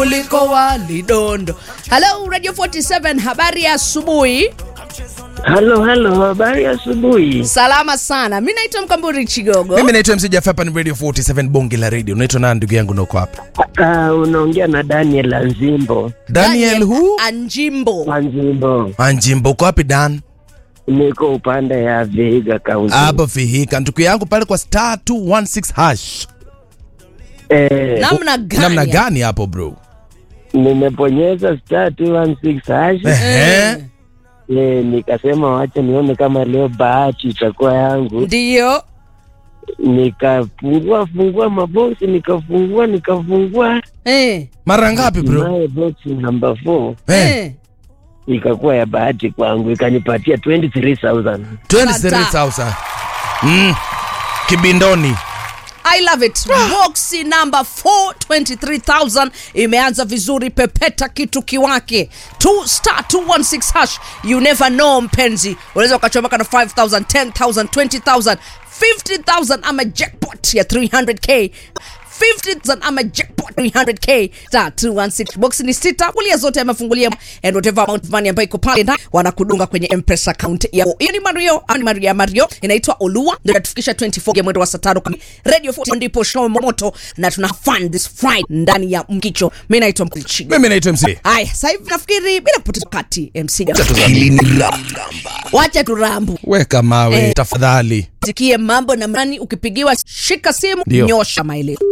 kuliko walidondo. Hello Radio 47, habari ya asubuhi. Halo, halo, habari asubuhi. Salama sana. Mimi naitwa Mkamburi Chigogo. Mimi naitwa MC Jaffa, hapa ni Radio 47 bonge la radio. Unaitwa nani ndugu yangu na uko wapi? Ah, unaongea na Daniel Anzimbo. Daniel hu Anjimbo. Anzimbo, Anjimbo, uko wapi Dan? niko upande ya Vihiga County. Hapo Fihika, ndugu yangu pale kwa star 216 hash. Eh, Namna gani? Namna gani hapo bro? nimeponyeza star 216 hash. Ehe. Eh, nikasema wacha nione kama leo bahati itakuwa yangu. Ndio. Nikafungua fungua maboksi, nikafungua nikafungua, Eh. Mara ngapi bro? naye boksi number 4 Eh, Eh. ikakuwa ya bahati kwangu, ikanipatia 23000 23,000. Mm. Kibindoni. I love it. Boxi number 4 23000 imeanza vizuri, pepeta kitu kiwake. 2 star 216 hash. You never know mpenzi. Unaweza ukachomoka na 5000, 10000, 20000, 50000 ama jackpot ya 300k. 50000 ama jackpot 300k star 216 box ni sita kulia zote yamefungulia and whatever amount of money ambayo iko pale ndani wanakudunga kwenye mpesa account yako hiyo ni mario ama ni maria mario inaitwa olua ndio inatufikisha 24 ya mwendo wa saa tano kamili radio 40 ndipo show moto na tuna fun this friday ndani ya mkicho mimi naitwa mkichigo Mimi naitwa MC. haya sasa hivi nafikiri bila kupoteza wakati mc Hili ni wacha turambu Weka mawe Eh. tafadhali. sikie mambo na mani ukipigiwa shika simu Ndio. nyosha maelezo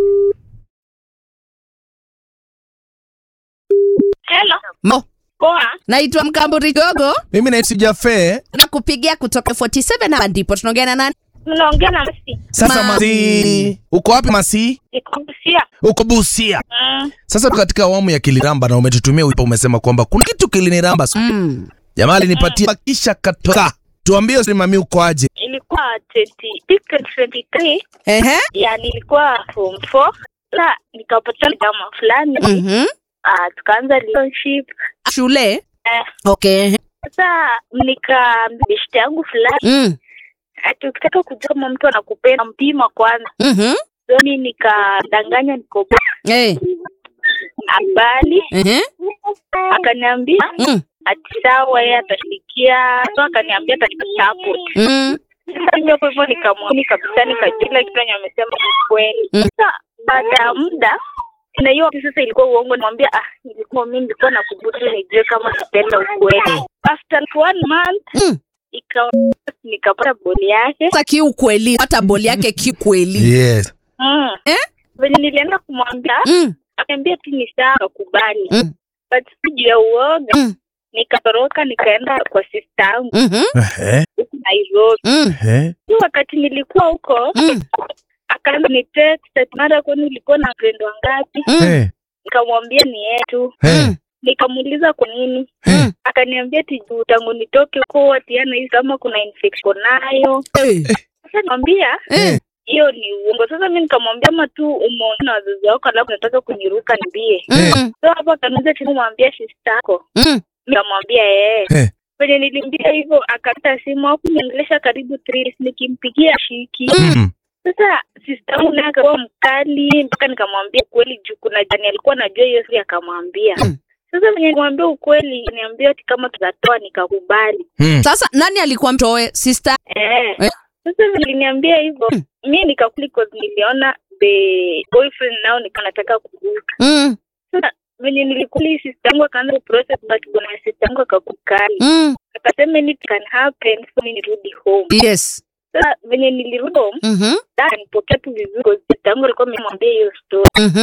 Hello. Mo, Poa. naitwa mkamburi gogo Mimi naitwa Jaffe. nakupigia kutoka 47 hapa ndipo tunaongea na nani Mnaongea na Masi. Sasa Ma- Masi, uko wapi Masi? Niko Busia. Uko Busia. Mm. Sasa katika awamu ya kiliramba na umetutumia wimbo, umesema kwamba kuna kitu kiliniramba. mm. Jamaa alinipatia kisha katoka. Tuambie simami uko aje? Ilikuwa 20 23 Ehe. ya nilikuwa form 4 na nikapata jamaa fulani Mhm. ah, tukaanza relationship shule eh, okay sasa nikaambia beshte yangu fulani mm. ati ukitaka kujua kama mtu anakupenda mpima kwanza Mhm. soni nikadanganya niko Eh. abali Ehe. akaniambia Mm. ati sawa yeye atashirikia so akaniambia atanipa support Mm. Sasa ndio kwa hivyo nikamwamini kabisa, nikajua kila kitu yenye amesema ni kweli. Mm. Sasa baada ya muda na hiyo sasa ilikuwa uongo, nimwambia ah, nilikuwa mimi nilikuwa nakubutu nijue kama napenda ukweli. After one month Mm. ikawa nikapata boli yake Sasa kiukweli hata boli yake kikweli Yes. mm. Eh? Venye nilienda kumwambia mm. akaniambia tu ni sawa, akakubali Mm. but juu ya uoga Mm. nikatoroka nikaenda kwa sister yangu Mhm. Ehe. huku Nairobi. Mm. Ehe. Hiyo wakati nilikuwa huko Mm. akaanza ni text ati mara kwani ulikuwa na friend wangapi? Mm. Eh. Nikamwambia ni yetu. Eh. Nikamuuliza kwa nini, Mm. akaniambia ati juu tangu nitoke huko ati ana hii kama kuna infection nayo. Eh. Sasa nikamwambia Eh. hiyo ni uongo. Sasa mi nikamwambia ama tu umeona na wazazi wako alafu nataka kuniruka niambie. Mm. So hapo akaniuliza tena mwambia sister yako. Mm. Nikamwambia eh. Eh. Venye nilimwambia hivyo akata simu hapo niongelesha karibu 3 nikimpigia shiki. Mm. Sasa sister yangu naye akakuwa mkali mpaka nikamwambia ukweli juu kuna jani alikuwa anajua hiyo siri akamwambia. Mm. Sasa venye nikamwambia ukweli niambia ati kama tutatoa nikakubali. Mm. Sasa nani alikuwa mtoe sister? Eh. Eh. Sasa venye aliniambia hivyo Mm. mi nikakuli cause niliona the boyfriend nao nika nataka kuruka. Mm. Sasa venye nilikuli sister yangu akaanza kuprocess but bwana sister yangu akakukali. Mm. Akasema anything can happen so mi nirudi home. Yes. Sasa venye nilirudi home Mhm. dada nipokea tu vizuri cause sister yangu alikuwa amemwambia hiyo story. Mhm.